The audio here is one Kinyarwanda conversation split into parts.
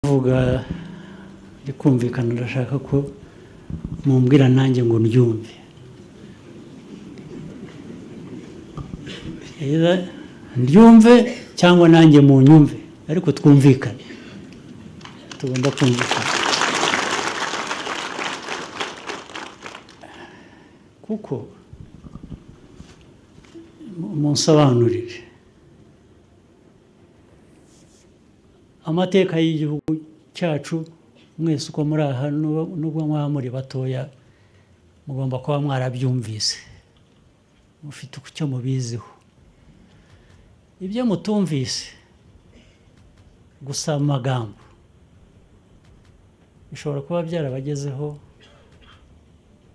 kuvuga rikumvikana ndashaka ko mumbwira nanjye ngo ndyumve ndyumve cyangwa nanjye munyumve ariko twumvikane tugomba kumvikana kuko munsobanurire amateka y'igihugu cyacu mwese uko muri aha nubwo mwaba muri batoya mugomba kuba mwarabyumvise mufite icyo mubiziho ibyo mutumvise gusa mu magambo bishobora kuba byarabagezeho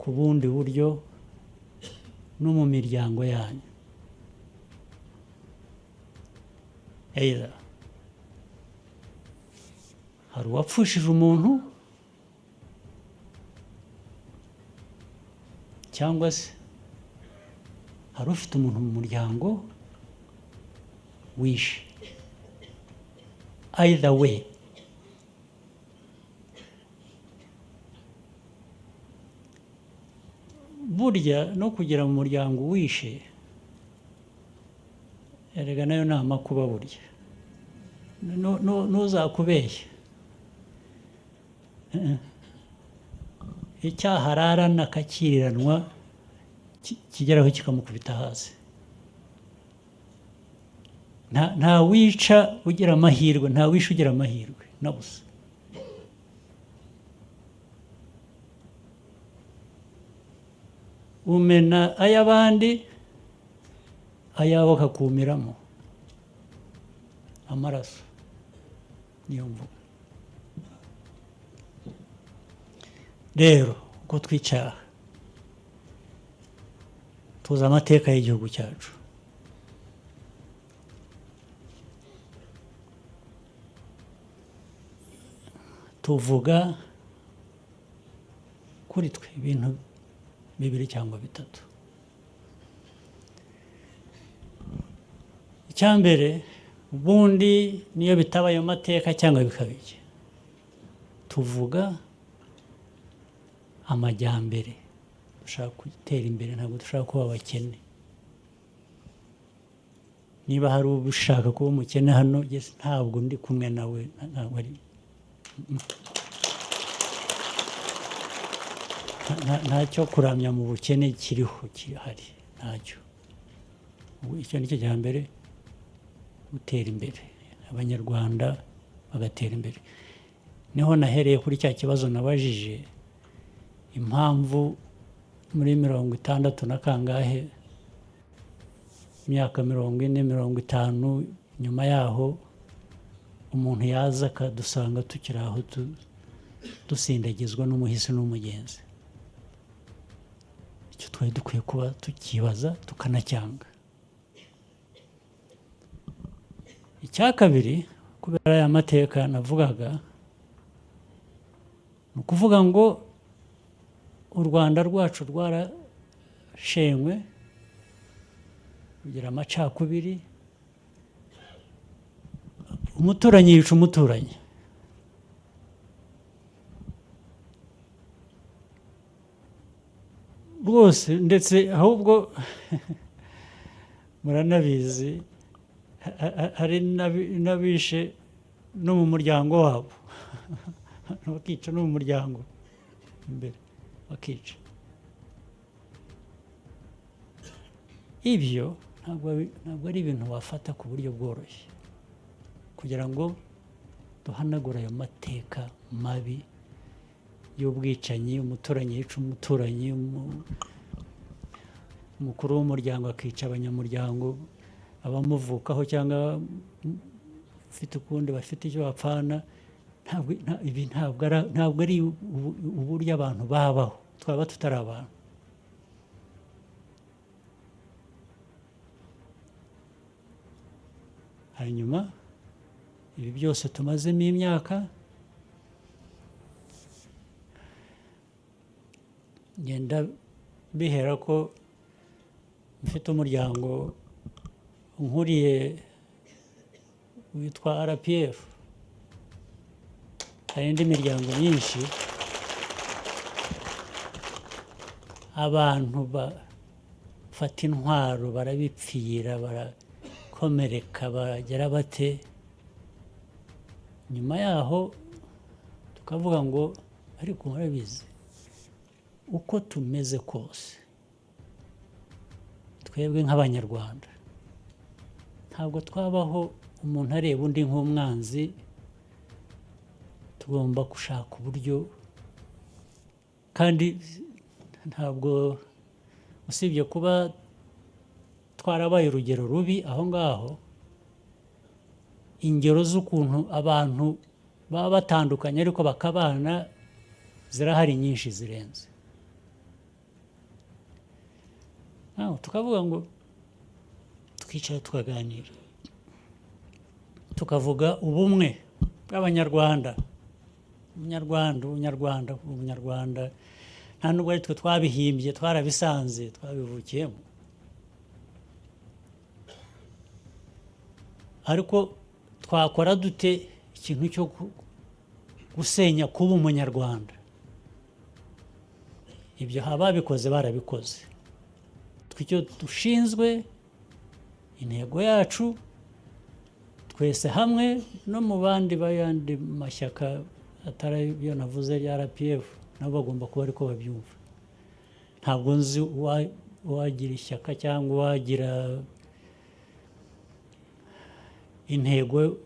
ku bundi buryo no mu miryango yanyu Either hari uwapfushije umuntu cyangwa se hari ufite umuntu mu muryango wishe either way burya no kugera mu muryango wishe erega nayo ni amakuba burya ntuzakubeshye icyaha ararana akakiriranwa kigeraho kikamukubita hasi nta wica ugira amahirwe nta wisha ugira amahirwe na busa umena ay'abandi ayawe akakumiramo amaraso niyo mvuga rero uko twicara tuzi amateka y'igihugu cyacu tuvuga kuri twe ibintu bibiri cyangwa bitatu icya mbere ubundi niyo bitaba ayo mateka cyangwa bikabije tuvuga amajyambere dushaka gutera imbere ntabwo dushaka kuba abakene niba hari ushaka kuba umukene hano ntabwo ndi kumwe nawe ntabwo ari ntacyo kuramya mu bukene kiriho kirahari ntacyo icyo ni cyo cya mbere gutera imbere abanyarwanda bagatera imbere niho nahereye kuri cya kibazo nabajije impamvu muri mirongo itandatu na kangahe imyaka mirongo ine mirongo itanu nyuma yaho umuntu yaza akadusanga tukiri aho dusindagizwa n'umuhisi n'umugenzi icyo twari dukwiye kuba tukibaza tukanacyanga icya kabiri kubera aya mateka navugaga ni ukuvuga ngo u rwanda rwacu rwarashenywe kugira amacakubiri umuturanyi yica umuturanyi rwose ndetse ahubwo muranabizi hari n'abishe no mu muryango wabo bakica no mu muryango imbere bakica ibyo ntabwo ari ibintu wafata ku buryo bworoshye kugira ngo duhanagure ayo mateka mabi y'ubwicanyi umuturanyi yica umuturanyi umukuru w'umuryango akica abanyamuryango abamuvukaho cyangwa ufite ukundi bafite icyo bapfana ntabwo ari uburyo abantu babaho twaba tutari abantu hanyuma ibi byose tumazemo imyaka ngenda bihera ko mfite umuryango nkuriye witwa rpf hari indi miryango myinshi abantu bafata intwaro barabipfira barakomereka bagera bate nyuma yaho tukavuga ngo ariko murabizi uko tumeze kose twebwe nk'abanyarwanda ntabwo twabaho umuntu areba undi nk'umwanzi tugomba gushaka uburyo kandi ntabwo usibye kuba twarabaye urugero rubi aho ngaho ingero z'ukuntu abantu baba batandukanye ariko bakabana zirahari nyinshi zirenze Naho tukavuga ngo twicara tukaganira tukavuga ubumwe bw'abanyarwanda umunyarwanda umunyarwanda umunyarwanda nta nubwo ari twe twabihimbye twarabisanze twabivukiyemo ariko twakora dute ikintu cyo gu- gusenya kuba umunyarwanda ibyo ababikoze barabikoze twe icyo dushinzwe intego yacu twese hamwe no mu bandi b'ayandi mashyaka atari ayo navuze ya rpf nabo bagomba kuba ariko babyumva ntabwo nzi uwa- uwagira ishyaka cyangwa uwagira intego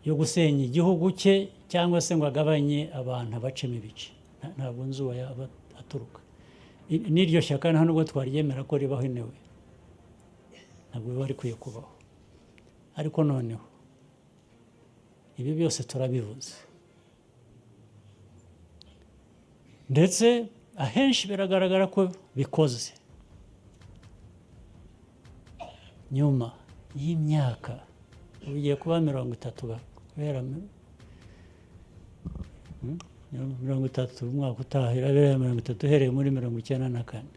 yo gusenya igihugu cye cyangwa se ngo agabanye abantu abacemo ibice Nta- ntabwo nzi uwo yaba aturuka I- n'iryo shyaka nta nubwo twaryemera ko ribaho inewe ntabwo biba rikwiye kubaho ariko noneho ibi byose turabivuze ndetse ahenshi biragaragara ko bikoze nyuma y'imyaka ubu igiye kuba mirongo itatu ba- guhera mi- Hmm? mirongo itatu umwaka utaha irabera mirongo itatu uhereye muri mirongo icyenda na kane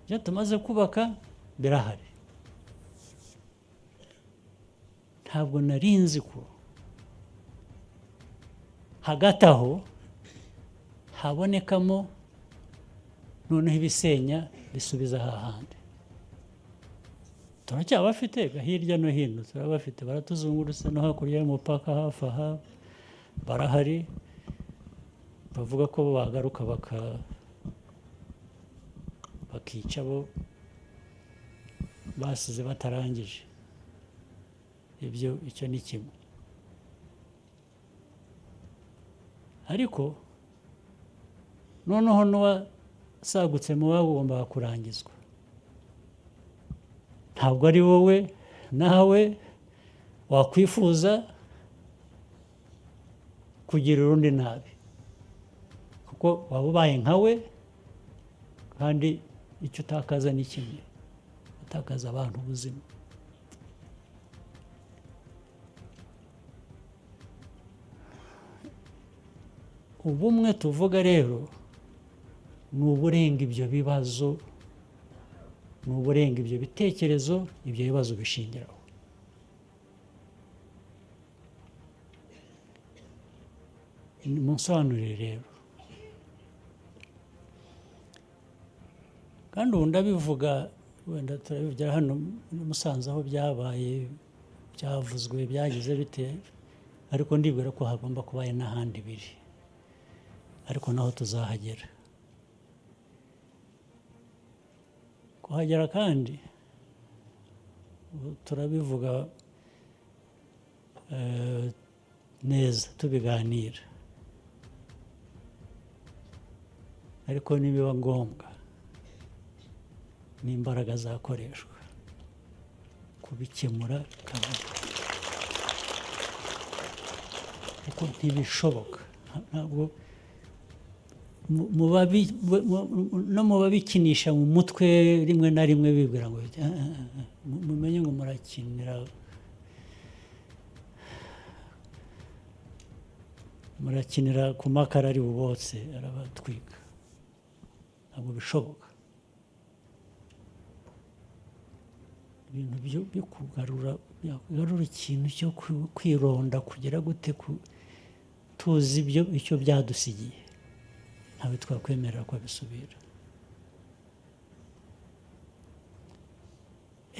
ibyo tumaze kubaka birahari ntabwo nari nzi ko hagati aho habonekamo noneho ibisenya bisubiza hahandi turacyabafite hirya no hino turabafite baratuzungurutse no hakurya y'umupaka hafi aha barahari bavuga ko bagaruka baka bakica abo basize batarangije ibyo icyo ni kimwe ariko noneho n'uwasagutse mu babo ugomba kurangizwa ntabwo ari wowe nawe wakwifuza kugirira undi nabi kuko waba ubaye nkawe kandi icyo utakaza ni kimwe utakaza abantu ubuzima ubumwe tuvuga rero ni uburenga ibyo bibazo ni uburenga ibyo bitekerezo ibyo bibazo bishingiraho munsobanurire rero kandi ubu ndabivuga wenda turabivugira hano muri musanze aho byabaye byavuzwe byagize bite ariko ndibwira ko hagomba kuba hari n'ahandi biri ariko naho tuzahagera kuhagera kandi ubu turabivuga eh, neza tubiganira ariko nibiba ngombwa n'imbaraga zakoreshwa kubikemura kandi kuko ntibishoboka Nta- ntabwo mu- mu babi- mu- mu- no mu babikinisha mu mutwe rimwe na rimwe bibwira ngo "Ah, ah, ah, mu- mumenye ngo murakinira murakinira ku makara ari bubotse arabatwika ntabwo bishoboka ibintu byo byo kugarura yagarura ikintu cyo ku- kwironda kugira gute ku- tuzi ibyo icyo byadusigiye ntawe twakwemerera ko abisubira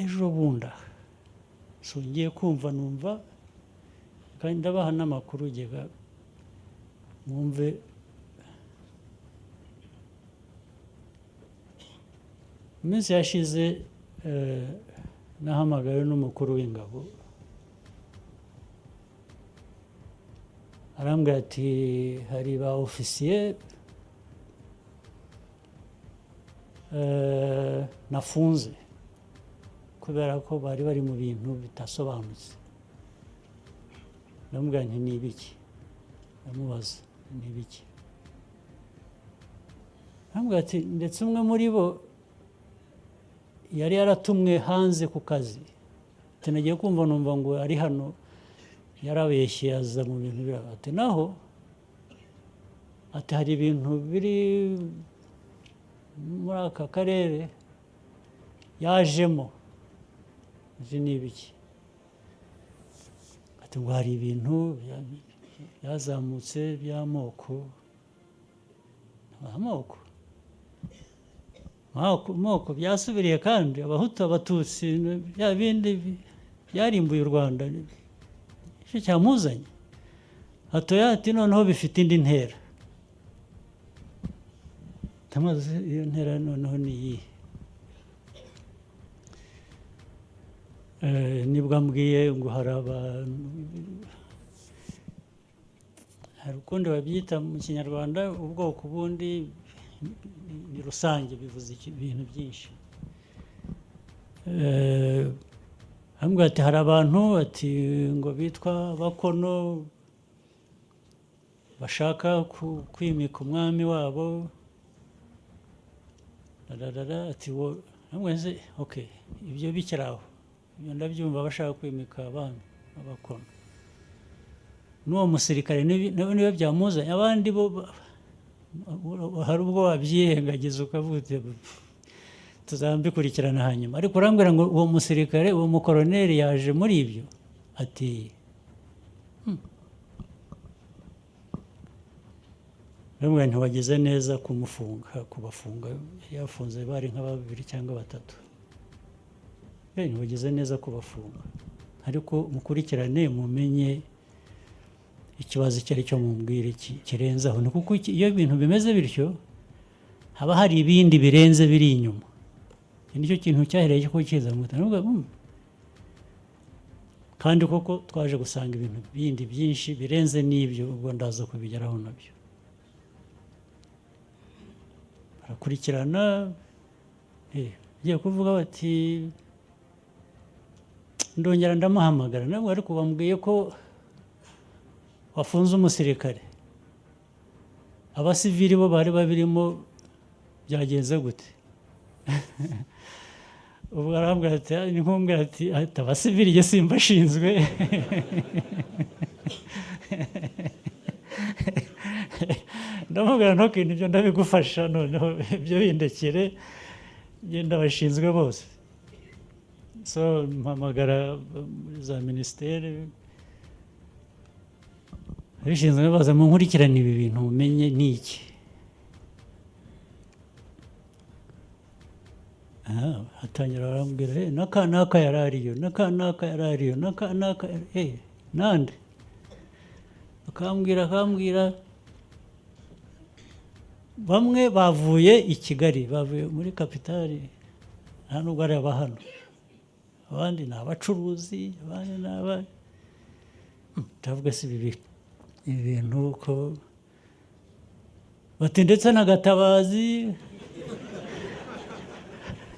ejo bunda ngiye kumva numva kandi ndabaha n'amakuru ugega mwumve mu minsi yashize eh, nahamagawe n'umukuru w'ingabo arambwira ati hari ba ofisiye eh, nafunze kubera ko bari bari mu bintu bidasobanutse ndamubwira nti ni ibiki ndamubaza ni ibiki arambwira ati ndetse umwe muri bo yari yaratumwe hanze ku kazi ati nagiye kumva numva ngo ari hano yarabeshye aza mu bintu biraba ati naho ati hari ibintu biri muri aka karere yajemo izi ni ibiki ati ngo hari ibintu bya- byazamutse by'amoko amoko moko moko byasubiriye kandi abahutu abatutsi bya bindi bi- byarimbuye u rwanda icyo cyamuzanye hatoya ati noneho bifite indi ntera tamaze iyo ntera noneho ni iyihe Eh, nibwo ambwiye ngo hari abantu hari ukundi babyita mu kinyarwanda ubwoko bundi ni rusange bivuze iki- ibintu byinshi Eh, ambwira ati hari abantu ati ngo bitwa bakono bashaka ku- kwimika umwami wabo rarara ati wo amwese oke ibyo bikiri aho ibyo ndabyumva bashaka kwimika abami abakono n'uwo musirikare nibi- na we niwe byamuzanye abandi bo ba- hari ubwo wabyirengagiza ukavuga uti, "Pff, tuzabikurikirana hanyuma ariko urambwira ngo uwo musirikare uwo mukoroneri yaje muri ibyo ati "Hmm." ndamubwira nti wagize neza kumufunga kubafunga yari yafunze bari nka babiri cyangwa batatu Eh, ntiwagize neza kubafunga ariko mukurikirane mumenye ikibazo icyo ari cyo mubwire ki- kirenze aho ni kuko iki- iyo ibintu bimeze bityo haba hari ibindi birenze biri inyuma iki nicyo kintu cyahereye cyo kukiza mu mutwe Ndavuga, "Hmm." kandi koko twaje gusanga ibintu bindi byinshi birenze n'ibyo ubwo ndaza kubigeraho nabyo barakurikirana eh, bagiye kuvuga bati ndongera ndamuhamagara nabwo ariko bambwiye ko wafunze umusirikare abasivili bo bari babirimo byagenze gute ubwo arambwira ati "Ah, ni nkumbwira ati ati abasivili jye simba ashinzwe ndamubwira ntukintu ibyo ndabigufasha noneho ibyo bindekere genda bashinzwe bose so mpamagara um, muri za minisiteri abishinzwe baza mu nkurikirane ibi bintu mumenye ni iki Ah, hatangira barambwira "Eh, n'aka n'aka yari ariyo n'aka n'aka yari ariyo n'aka n'aka yari- eh nande akambwira akambwira bamwe bavuye i kigali bavuye muri kapitali nta nubwo ari aba hano abandi ni abacuruzi abandi ni aba Hmm, ndavuga si ibi bi- ibi bintu ko bati ndetse na gatabazi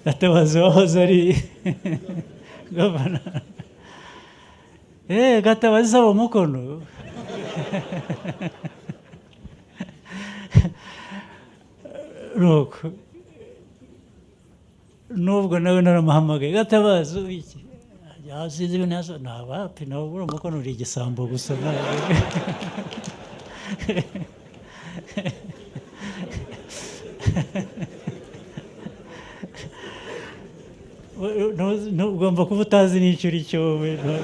gatabazi wahoze ari gavana eee gatabazi saba umukono nuko nubwo nawe naramuhamagaye gatabazi iki yasize ibintu yazo ni abapi nawe buriya umukono uri igisambo gusa ntabwo ntu- ntu- ugomba kuba utazi n'icyo uri cyo wowe ntu-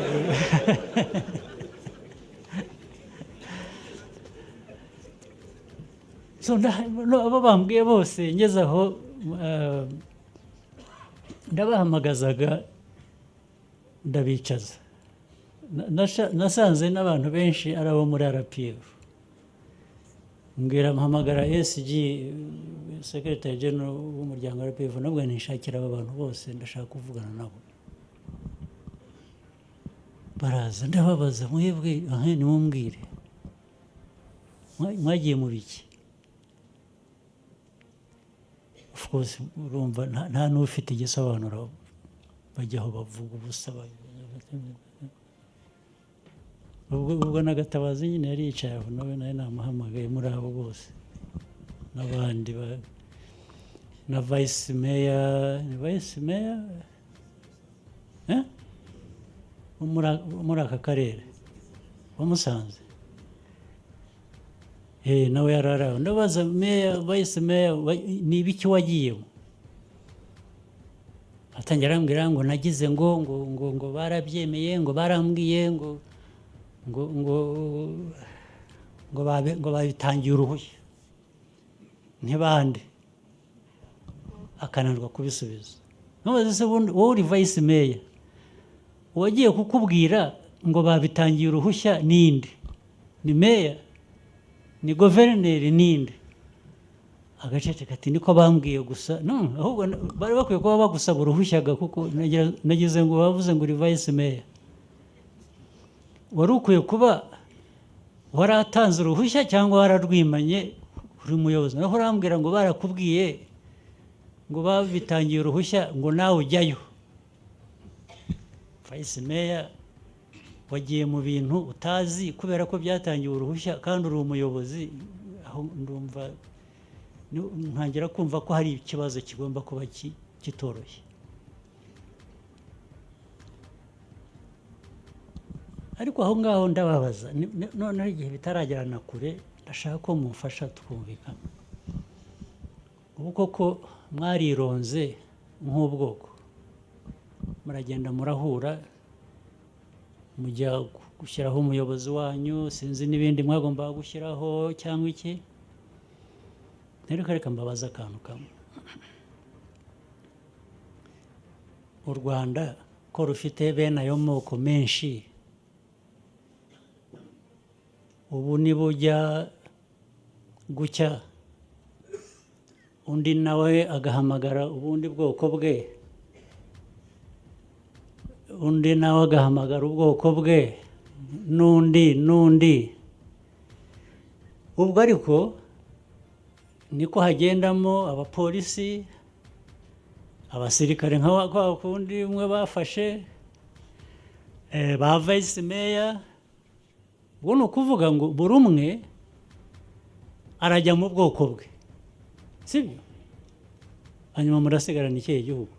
so nda- no, abo bambwiye bose ngeze aho ah, ndabahamagazaga ndabicaza Na- nasha- nasanze n'abantu benshi ari abo muri arapiyefu mbwira mpamagara esg sekretari genero w'umuryango wa rpf nabwo nishakira aba bantu bose ndashaka kuvugana nabo baraza ndababaza mwebwe aha nimumbwire Mwa- mwagiye mu biki of course urumva nta- nta n'ufite igisobanuro bajyaho bavuga ubusa ba- ubwo ubwo n'agatabazi nyine yari yicaye aho nawe nawe namuhamagaye muri abo bose n'abandi ba- na vayisi meya ni vayisi meya eh? wo muri a- wo muri aka karere wamusanze eh nawe yari ari aho ndabaza meya vayisi meya wa- ni ibiki wagiyemo atangira arambwira ngo nagize ngo ngo ngo ngo barabyemeye ngo barambwiye ngo ngo ngo ngo babe- ngo babitangiye uruhushya ntibande akananirwa kubisubiza ntubaze se ubundi wowe uri vayisi meya uwagiye kukubwira ngo babitangiye uruhushya ninde ni meya ni guverineri ninde agacece kati niko bambwiye gusa no ahubwo na- bari bakwiye kuba bagusaba uruhushya ga kuko nagira- nagize ngo bavuze ngo uri vayisi meya wari ukwiye kuba waratanze uruhushya cyangwa wararwimanye uri muyobozi naho urambwira ngo barakubwiye ngo babitangiye uruhushya ngo nawe ujyayo vayisi meya wagiye mu bintu utazi kubera ko byatangiwe uruhushya kandi uri umuyobozi aho ndumva ni- ntangira kumva ko hari ikibazo kigomba kuba ki- kitoroshye ariko aho ngaho ndababaza ni- ni- noneho igihe bitaragera na kure ndashaka ko mumfasha tukumvikana ubu koko mwarironze nk'ubwoko muragenda murahura mujya gushyiraho umuyobozi wanyu sinzi n'ibindi mwagombaga gushyiraho cyangwa iki rero reka mbabaza akantu kamwe u rwanda ko rufite bene ayo moko menshi ubu nibujya gucya undi nawe agahamagara ubundi bwoko bwe undi nawe agahamagara ubwoko bwe n'undi n'undi ubwo ariko niko hagendamo abapolisi abasirikare nka wa- kwa kundi umwe bafashe eh, ba vice meya ubwo ni ukuvuga ngo buri umwe arajya mu bwoko bwe sibyo hanyuma murasigarana ikihe gihugu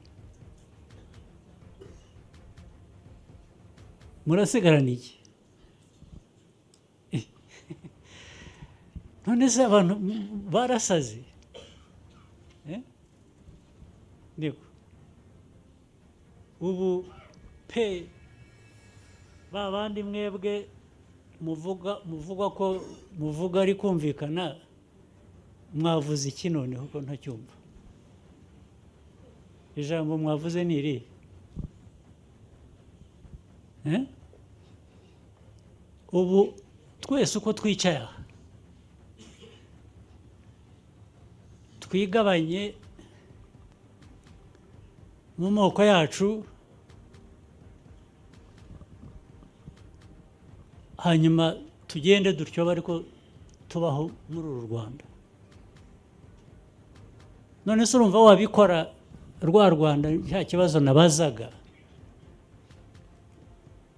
murasigarana iki none se abantu barasaze Eh? Ndiko. ubu pe ba bandi mwebwe muvuga muvuga ko muvuga ari kumvikana mwavuze iki noneho ko ntacyumva ijambo mwavuze ni irihe Eh? ubu twese uko twicaye aha twigabanye mu moko yacu hanyuma tugende dutyo ariko tubaho muri uru rwanda none se urumva wabikora rwa rwanda nta kibazo nabazaga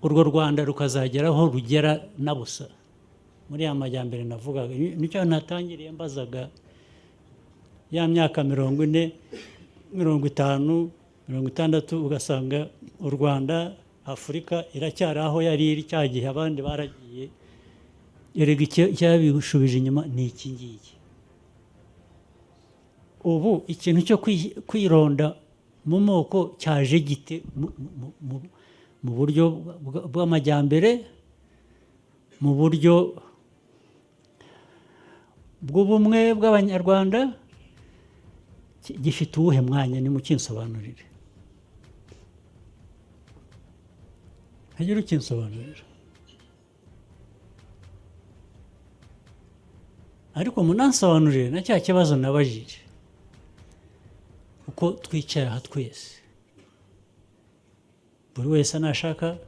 urwo rwanda rukazagera aho rugera na busa muri ya majyambere navugaga Ni- nicyo natangiriye mbazaga ya myaka mirongo ine mirongo itanu mirongo itandatu ugasanga u rwanda afurika iracyari aho yari iri cya gihe abandi baragiye erega icya- icyabishubije inyuma ni iki ngiki ubu ikintu cyo kwi- kwironda mu moko cyaje gite mu- mu- mu- mu buryo bwa- bw'amajyambere mu buryo bw'ubumwe bw'abanyarwanda ki- gifite uwuhe mwanya nimukinsobanurire ntagira ukinsobanurira ariko munansobanurire na cya kibazo nabajije uko twicaye aha twese buri wese nashaka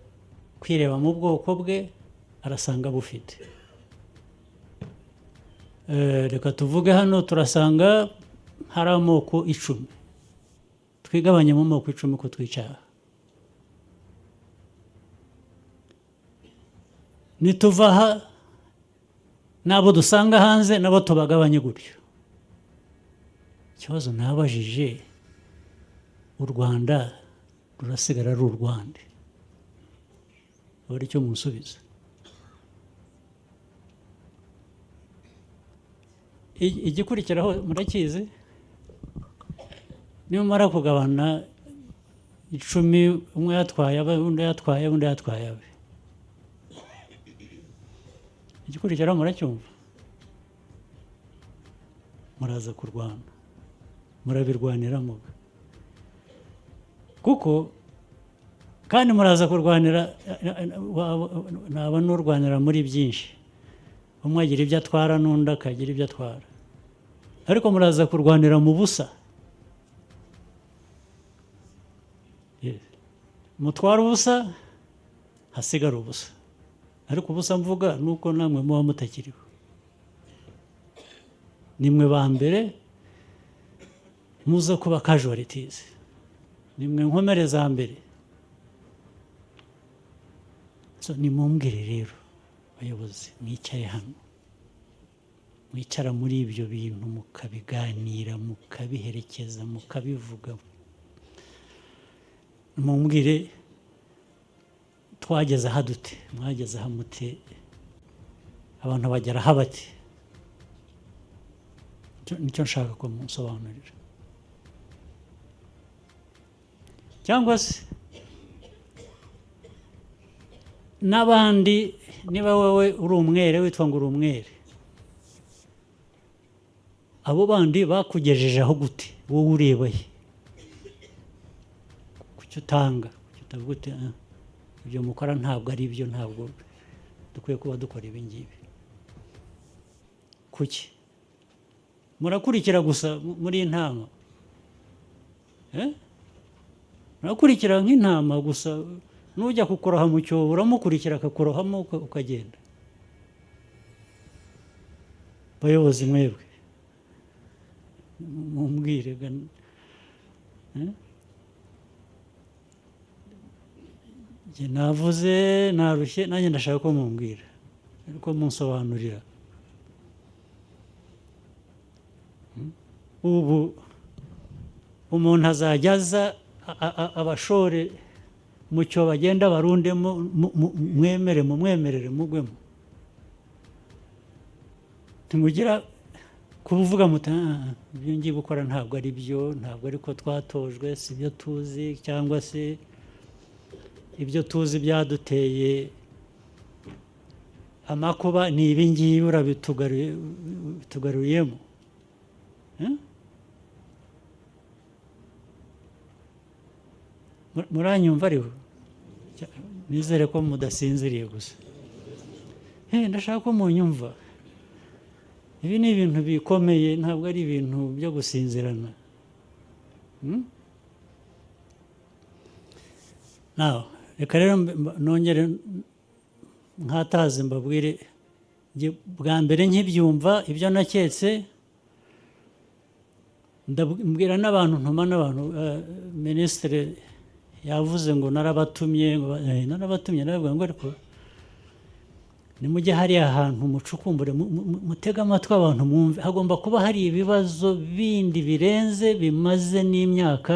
kwireba mu bwoko bwe arasanga bufite Eh, reka tuvuge hano turasanga hari amoko icumi twigabanye mu moko icumi ko twicaye aha nituva aha n'abo dusanga hanze nabo tubagabanye gutyo ikibazo nabajije u rwanda rurasigara ari u rwanda aba ari cyo munsubiza I- igikurikiraho murakizi nimumara kugabana icumi umwe yatwaye abe undi yatwaye undi yatwaye abe igikurikiraho muracyumva muraza kurwana murabirwanira muga kuko kandi muraza kurwanira eh, eh, wa- wa- ntaba n'urwanira muri byinshi umwe agira ibyo atwara n'undi akagira ibyo atwara ariko muraza kurwanira mu busa Yes. mutwara ubusa hasigara ubusa ariko ubusa mvuga ni uko namwe muba mutakiriho nimwe ba mbere muza kuba casualties nimwe nkomere za mbere so nimumbwire rero bayobozi mwicaye hano mwicara muri ibyo bintu mukabiganira mukabiherekeza mukabivuga mumbwire twageze aha dute mwageze aha mute abantu bagera aha bati Nicyo- nicyo nshaka ko munsobanurira cyangwa se n'abandi niba wowe uri umwere witwa ngo uri umwere abo bandi bakugejeje aho gute wowe ureba he kuki utanga kuki utavuga uti "Ah, ibyo mukora ntabwo ari byo ntabwo dukwiye kuba dukora ibi ngibi kuki murakurikira gusa mu- muri intama Eh? urakurikira nk'intama gusa n'ujya kukuroha mu cyobo uramukurikira akakurohamo uka- ukagenda bayobozi mwebwe mumbwire ga- eh? Njye navuze narushye nanjye ndashaka ko mumbwira ariko munsobanurira Hmm? ubu umuntu azajya aza a- a- a- abashore mu cyo bagenda barundemo mu- mu- mwemere mumwemerere mugwemo ntimugira kuvuga muti "Ah, ah, ibyo ngiye gukora ntabwo ari byo ntabwo ari ko twatojwe si byo tuzi cyangwa se ibyo tuzi byaduteye amakuba ni ibi ngibi urabitugaruye- ubitugaruriyemo Eh? Mu- muranyumva ariho Cya- nizere ko mudasinziriye gusa Eh, ndashaka ko munyumva ibi ni ibintu bikomeye ntabwo ari ibintu byo gusinzirana Hmm? Now, reka rero mbe- mba- nongere nkataze mbabwire njye bwa mbere nkibyumva ibyo naketse ndabwira n'abantu ntuma n'abantu eh, minisitiri yavuze ngo narabatumye ngo ba- eh, narabatumye naravuga ngo ariko nimujye hariya hantu mucukumbure mu- mu- mu- mutege amatwi abantu mwumve hagomba kuba hari ibibazo bindi birenze bimaze n'imyaka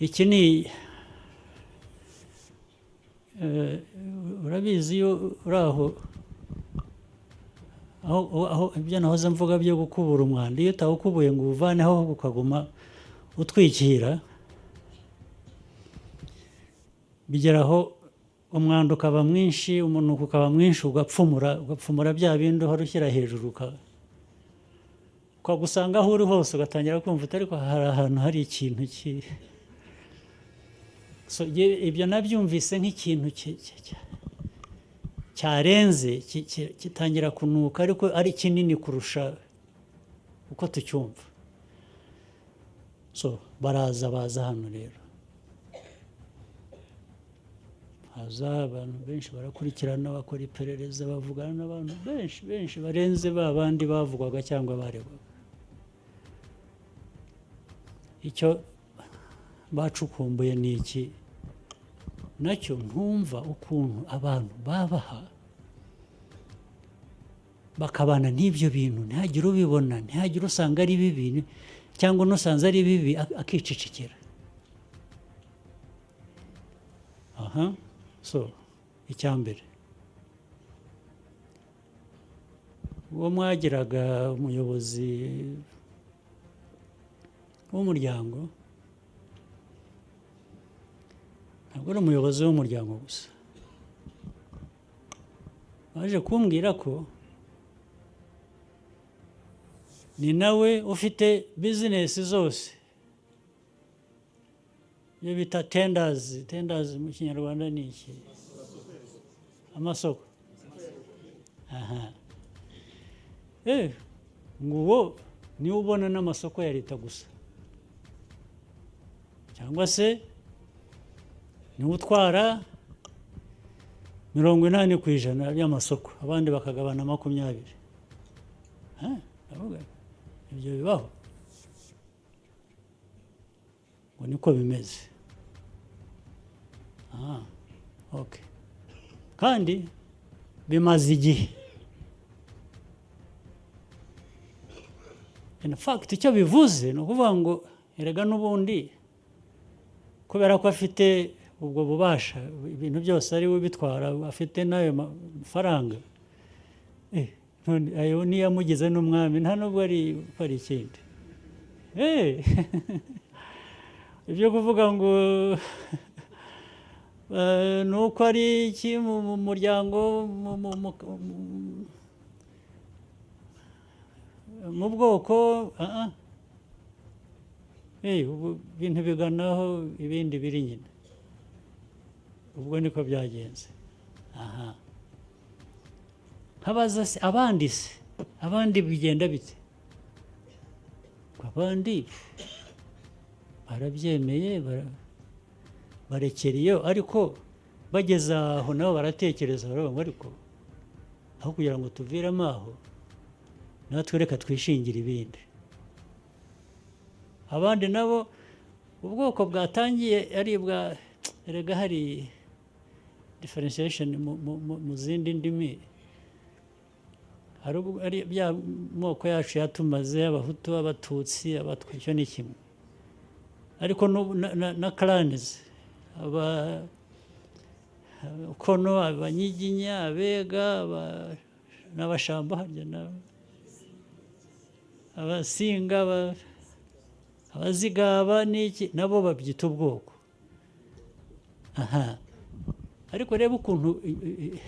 iki ni eh, urabizi iyo uri aho aho aho- aho ibyo nahoze mvuga byo gukubura umwanda iyo utawukubuye ngo uwuvaneho ukaguma utwikira bigera aho umwanda ukaba mwinshi umunuko ukaba mwinshi ugapfumura ugapfumura bya bindi uhora ushyira hejuru uka- ukagusanga aho uri hose ugatangira kumva utari ko hari ahantu hari ikintu ki So, ye- ibyo nabyumvise nk'ikintu ki- ki- ki- cyarenze ki- ki- kitangira kunuka ariko ari kinini kurusha uko tucyumva so baraza baza hano rero haza abantu benshi barakurikirana bakora iperereza bavugana n'abantu benshi benshi barenze ba bandi bavugwaga cyangwa baregwaga icyo bacukumbuye ni iki nacyo ntumva ukuntu abantu babaha bakabana n'ibyo bintu ntihagire ubibona ntihagire usanga ari bibi cyangwa unusanze ari bibi ak- akicicikira aha so icyambere uwo mwagiraga umuyobozi w'umuryango ntabwo ari umuyobozi w'umuryango gusa baje kumbwira ko ni nawe ufite bizinesi zose iyo bita tendazi tendazi mu kinyarwanda ni iki amasoko aha eh ngo uwo niwe ubona n'amasoko ya leta gusa cyangwa se niwe utwara mirongo inani ku ijana y'amasoko abandi bakagabana makumyabiri Ha, ndavuga ibyo bibaho ngo niko bimeze Ah, okay. kandi bimaze igihe in fact icyo bivuze ni ukuvuga ngo erega n'ubundi kubera ko afite ubwo bubasha ibintu byose ari we ubitwara afite n'ayo mafaranga Eh, none ayo niyo amugize n'umwami nta nubwo ari ko ari ikindi Eh, ibyo kuvuga ngo eh, ni uko ari iki mu mu muryango mu- mu- mu- mu- mu bwoko ah, ah. Eh, ubu ibintu biganaho ibindi biri nyina ubwo niko byagenze aha habaza se abandi se abandi bigenda bite Ngo abandi barabyemeye bara- barekera iyo ariko bageze aho nabo baratekereza baravuga ngo ariko aho kugira ngo tuviremo aho natwe reka twishingire ibindi abandi nabo ubwoko bwatangiye ari bwa erega hari differentiation mu- mu- mu- mu zindi ndimi hari ubwo- ari bya moko yacu yatumaze abahutu abatutsi abatwa icyo ni kimwe ariko n'ubu na- na- na karanizi aba kono abanyiginya abega aba- n'abashamba harya na- abasinga aba- abazigaba n'iki nabo babyita ubwoko aha ariko reba ukuntu i- i- i-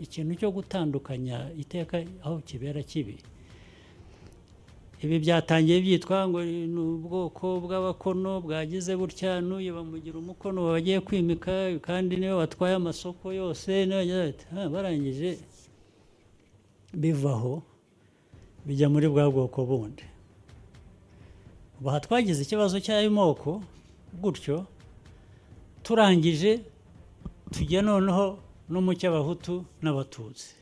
ikintu cyo gutandukanya iteka aho kibera kibi ibi byatangiye byitwa ngo ni ubwoko bw'abakono bwagize butya n'uyu bamugira umukono bagiye kwimika kandi niwe watwaye amasoko yose niwe wagize ati, "Ah, barangije bivaho bijya muri bwa bwoko bundi ubu aha twagize ikibazo cy'ayo moko gutyo turangije tujya noneho no mu cy'abahutu n'abatutsi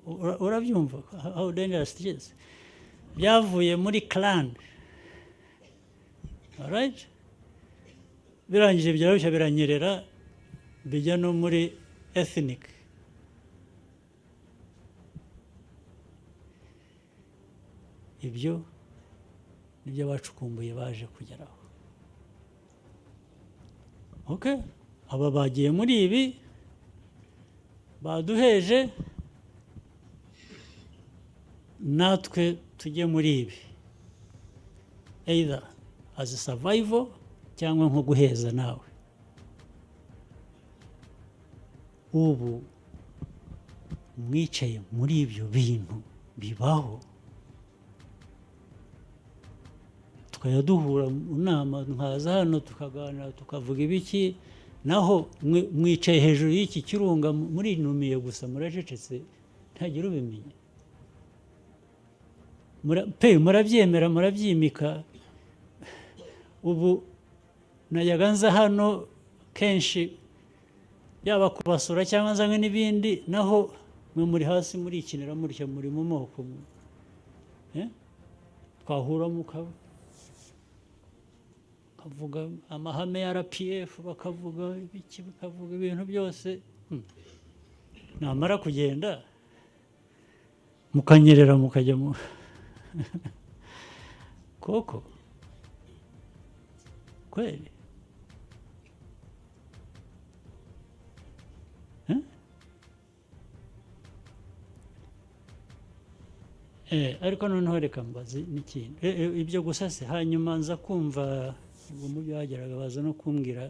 Ura- urabyumva how dangerous it is byavuye muri clan alright birangije byarushya biranyerera bijya no muri ethnic ibyo nibyo bacukumbuye baje kugeraho okay aba bagiye muri ibi baduheje natwe tujye muri ibi either as a survival cyangwa nko guheza nawe ubu mwicaye muri ibyo bintu bibaho tukajya duhura mu nama nkaza hano tukaganira tukavuga ibiki naho mwe- mwicaye hejuru y'iki kirunga murinumiye gusa muracecetse ntagira ubimenya Mura- pe murabyemera murabyimika ubu najyaga nza hano kenshi yaba kubasura cyangwa nzanywe n'ibindi naho mwe muri hasi murikinira mutya muri mu moko mwe. Eh? twahura mukaba bakavuga amahame ya rpf bakavuga ibiki bakavuga ibintu byose Hmm. namara kugenda mukanyerera mukajya mu koko kweli Eh? Eh, ariko noneho reka mbaze n'ikintu Eh, eh, ibyo gusa se hanyuma nza kumva ubwo mu byo bageraga baza no kumbwira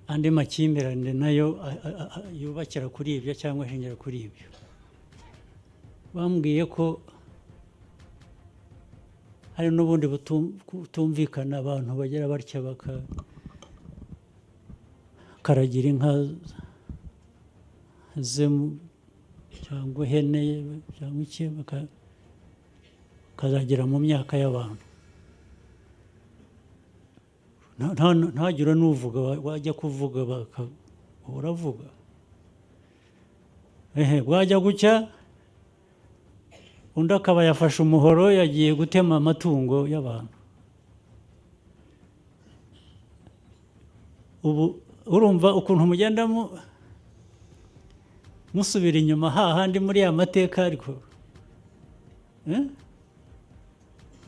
andi makimbirane nayo a- a- a- yubakira kuri ibyo cyangwa ashingira kuri ibyo bambwiye ko hari n'ubundi butum- butumvikana abantu bagira batya baka- bakaragira inka ze mu- cyangwa ihene cyangwa iki baka- bakazagera mu myaka y'abantu Nta- nta- ntagire n'uvuga wa- wajya kuvuga baka- uravuga ehe bwajya gucya undi akaba yafashe umuhoro yagiye gutema amatungo y'abantu ubu urumva ukuntu mugenda mu- musubira inyuma hahandi muri ya mateka ariko Eh?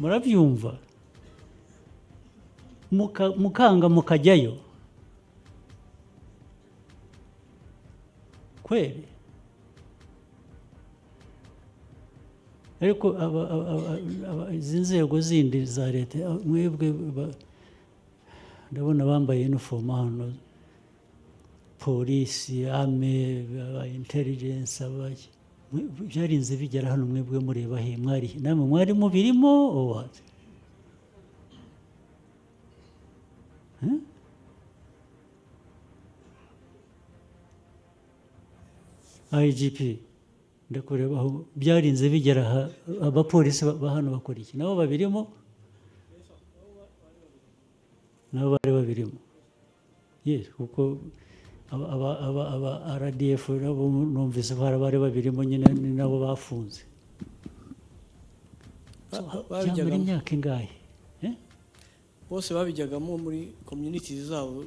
murabyumva Muka- mukanga mukajyayo kweli ariko aba- aba- aba- aba- izi nzego zindi za leta a- mwebwe ba- ndabona bambaye inifomu hano polisi ame aba intelligence abaki Mwe- byarinze bigera hano mwebwe mureba he mwari he? namwe mwari mubirimo or what? igp ndakureba aho byarinze bigera aha abapolisi ba ba hano bakora iki nabo babirimo nabo bari babirimo yes kuko aba- aba- aba aba rdf nabo numvise ko hari abari babirimo nyine ni nabo bafunze Ba- ba- byamara babijyagamo. imyaka ingahe Eh? bose babijyagamo muri communities zabo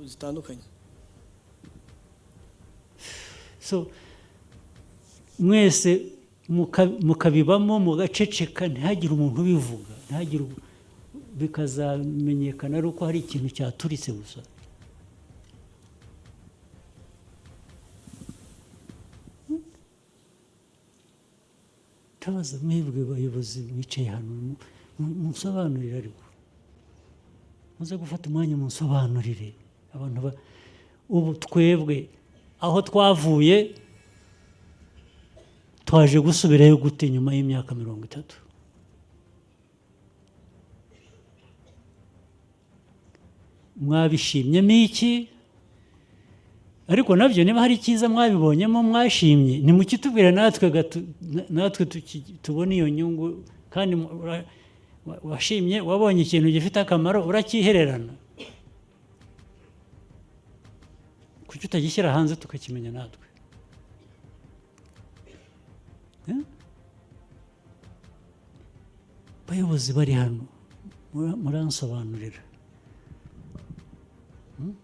zitandukanye so mwese muka- mukabibamo mugaceceka ntihagire umuntu ubivuga ntihagire u- bikazamenyekana ari uko hari ikintu cyaturitse gusa tabaza mwebwe bayobozi mwicaye hano mu- mu- munsobanurire ariko muze gufata umwanya munsobanurire abantu ba ubu twebwe aho twavuye twaje gusubirayo gute nyuma y'imyaka mirongo itatu mwabishimyemo iki ariko nabyo niba hari icyiza mwabibonyemo mwashimye nimukitubwire natwe gatu- na- natwe tuki- tubone iyo nyungu kandi mu- ura- wa- washimye wabonye ikintu gifite akamaro urakihererana kuki utagishyira hanze tukakimenya natwe Eh? abayobozi bari hano mura- muransobanurira Hmm?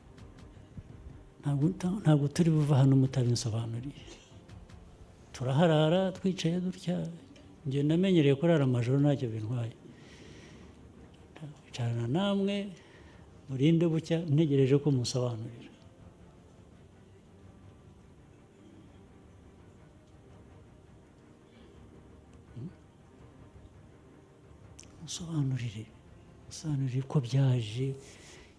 Ntabwo ta- ntabwo turi buva hano mutabinsobanuriye turaharara twicaye dutya njye namenyereye kurara amajoro ntacyo bintwaye icarana namwe murinde bucya ntegereje ko musobanurira musobanurire musobanurire uko byaje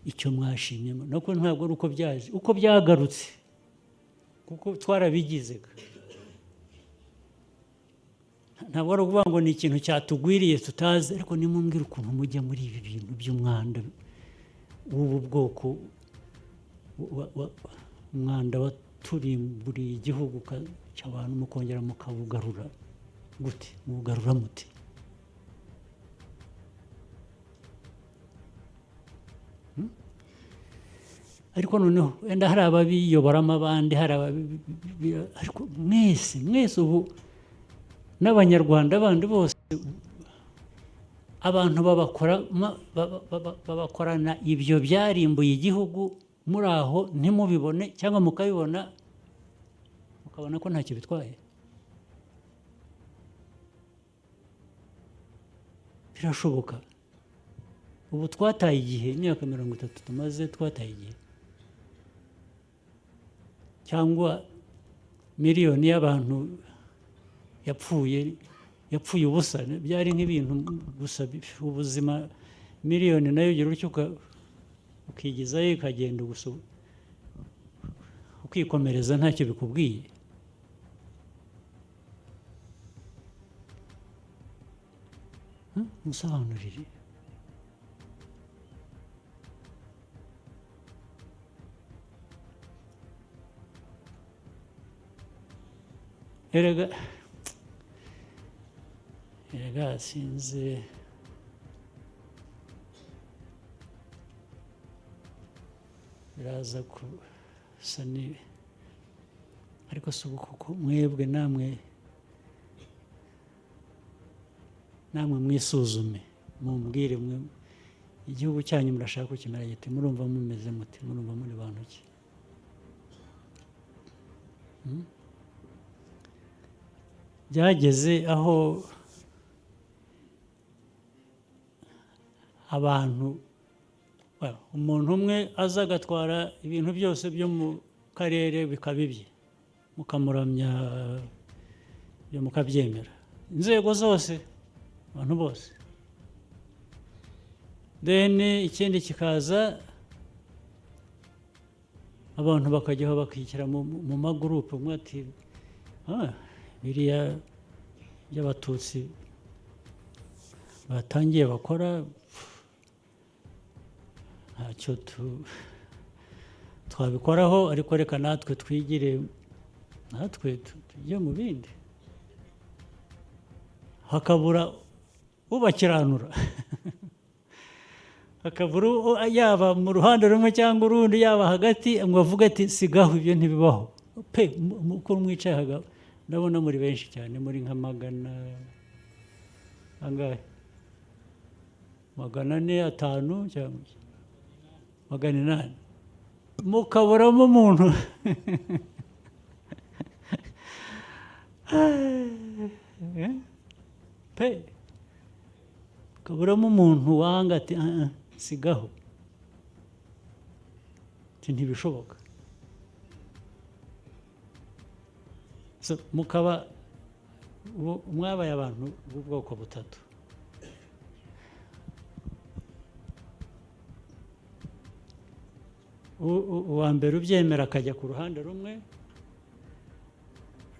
icyo mwashimye nuko ntabwo ari uko byaje uko byagarutse kuko twarabigizega ntabwo ari ukuvuga ngo ni ikintu cyatugwiriye tutazi ariko nimumbwira ukuntu mujya muri ibi bintu by'umwanda w'ubu bwoko wa- wa- umwanda waturimburiye igihugu ka- cy'abantu mukongera mukawugarura gute muwugarura mute Hmm? ariko noneho wenda hari ababiyoboramo abandi hari ababi- ariko mwese mwese ubu n'abanyarwanda bandi bose abantu babakora- ma- ba- ba- ba- babakorana ibyo byarimbuye igihugu muri aho ntimubibone cyangwa mukabibona mukabona ko ntacyo bitwaye birashoboka ubu twataye igihe imyaka mirongo itatu tumaze twataye igihe cyangwa miliyoni y'abantu yapfuye yapfuye ubusa byari nk'ibintu gusa bi- ubuzima miliyoni nayo ugira utyo uka- ukigezayo ikagenda gusa ukikomereza ntacyo bikubwiye Hmm? musobanurire erega erega sinzi biraza gusa ni ariko si ubu kuko mwebwe namwe namwe mwisuzume mumbwire mwe igihugu cyanyu murashaka kukimera gite murumva mumeze muti murumva muri bantu ki byageze aho abantu well, umuntu umwe aza agatwara ibintu byose byo mu karere bikaba ibye mukamuramya byo mukabyemera inzego zose abantu bose then ikindi kikaza abantu bakajyaho bakishyira mu, mu magurupe umwe ati "Ah, biriya by'abatutsi batangiye bakora pfu, ntacyo tu- twabikoraho ariko reka natwe twigire natwe tu- tujye mu bindi hakabura ubakiranura hakabura u- yaba mu ruhande rumwe cyangwa urundi yaba hagati ngo avuge ati sigaho ibyo ntibibaho pe mu- mu- uko mwicaye haga- ndabona muri benshi cyane muri nka magana angahe magana ane atanu cyangwa iki? magana inani mukaburamo umuntu Eh? pe kaburamo umuntu wanga ati "Ah, ah, sigaho Ati, ntibishoboka So, mukaba bo- mwabaye abantu b'ubwoko butatu U- u- uwa mbere ubyemera akajya ku ruhande rumwe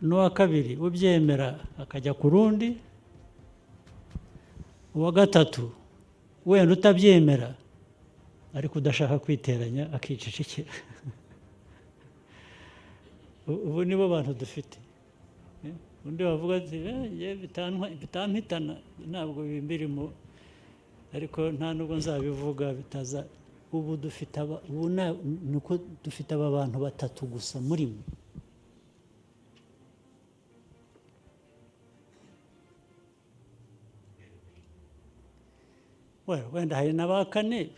n'uwa kabiri ubyemera akajya ku rundi uwa gatatu wenda utabyemera ariko udashaka kwiteranya akicecekera U- ubu nibo bantu dufite Eh, undi wavuga ati "Eh, njye bitantwa- bitampitana ntabwo bimbirimo ariko nta nubwo nzabivuga bitaza ubu dufite aba- ubu na- ni uko dufite aba bantu batatu gusa muri mwe Well, wenda hari na ba kane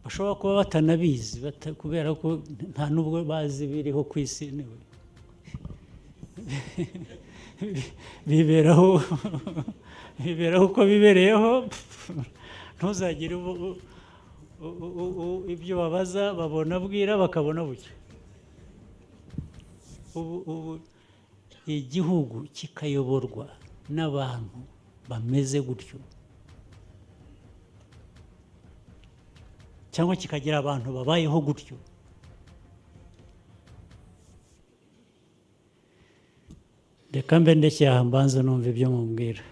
bashobora kuba batanabizi bata- kubera ko nta n'ubwo bazi biriho ku isi niwe biberaho biberaho uko bibereyeho ntuzagire ubu- u- u- u- u- ibyo babaza babona bwira bakabona bucya ubu ubu igihugu kikayoborwa n'abantu bameze gutyo cyangwa kikagira abantu babayeho gutyo reka mbe ndekeye aha mbanze numva ibyo mumbwira